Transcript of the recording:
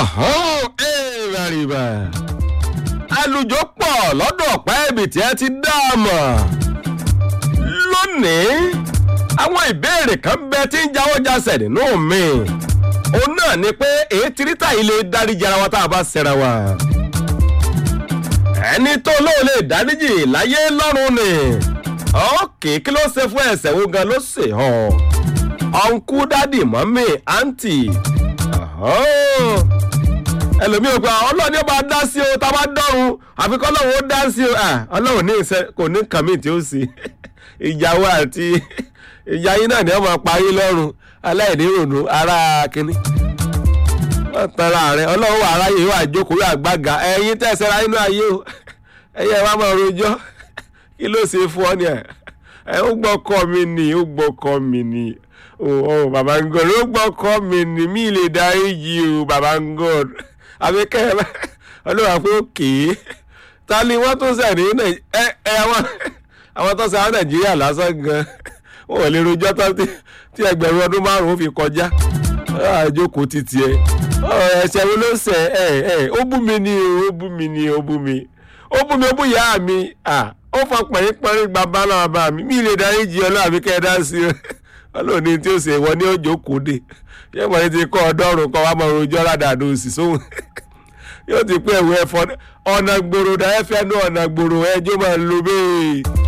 ìrànìbà àlùjọ pọ̀ lọ́dọ̀ ọ̀pá ẹ̀bì tí ẹ ti dá a mọ̀ lónìí àwọn ìbéèrè kan bẹ tí ń jáwọ́ jásẹ̀ nínú mi òun náà ni pé èyí tirítà yìí lè dáríji ara wa tá a bá ṣẹra wa ẹni tó lóun lè dáríjì láyé lọ́run ni ókè kí ló ṣe fún ẹsẹ̀ wo gan ló ṣe hàn ọ̀nkú dádì mọ́mì àǹtì ẹlòmíì ò gba ọlọ́ọ̀ni ó bá dá sí o tá a bá dọ́run àfi kọ́ ọlọ́run ó dá sí o ọlọ́run ní ìṣe kò ní kàmí tí ó sì ìyàwó àti ìyá yín náà ni wọ́n máa parí lọ́rùn aláìní rònú ara kínní wọ́n tanra rẹ̀ ọlọ́run wà aráyè wà jókòó wà gbága ẹ̀yin tẹ̀sẹ̀ra inú ayé o ẹ̀yẹ wa máa rojọ́ kí ló ṣe fún ọ ni ẹ̀ ó gbọ́kọ́ mi nì ó gbọ́kọ́ mi nì oh baba god ó gbọ́kọ́ mi nì mí lè darí yìí o baba god àbíkẹ́ ọlọ́wà pé òkè ta ni wọ́n tún sẹ̀ ní ẹ ẹ àwọn tó sẹ̀ àwọn nàìjíríà lásán gan wọn ò lè rojọ́ tán tí ẹgbẹ̀rún ọdún márùn-ún fi kọjá àjókòó títí ẹ ẹsẹ̀ wo ló sẹ̀ ẹ ẹ ó bú mi ni ó bú mi ni ó bú mi ó bú mi ó bú ìyá mi ó fọ pẹ̀rín-pẹ̀rín bàbá náà bá mi mí lè darí jí ọlọ́wà mi kẹ́ ẹ dá sí i ọlọ́ọ̀ni tí ó ṣe wọ́n ní òjò kò dé yẹ́n mọ̀ ní ti kọ́ ọdọ́rùn kọ́ wa mọ̀ rojọ́ ládàá òsì sóhun yóò ti pé ẹ̀wọ̀ ẹ̀fọ́ ọ̀nà gbòòrò dá ẹ̀fẹ́ ní ọ̀nà gbòòrò ẹjọ́ máa lo bẹ́ẹ̀.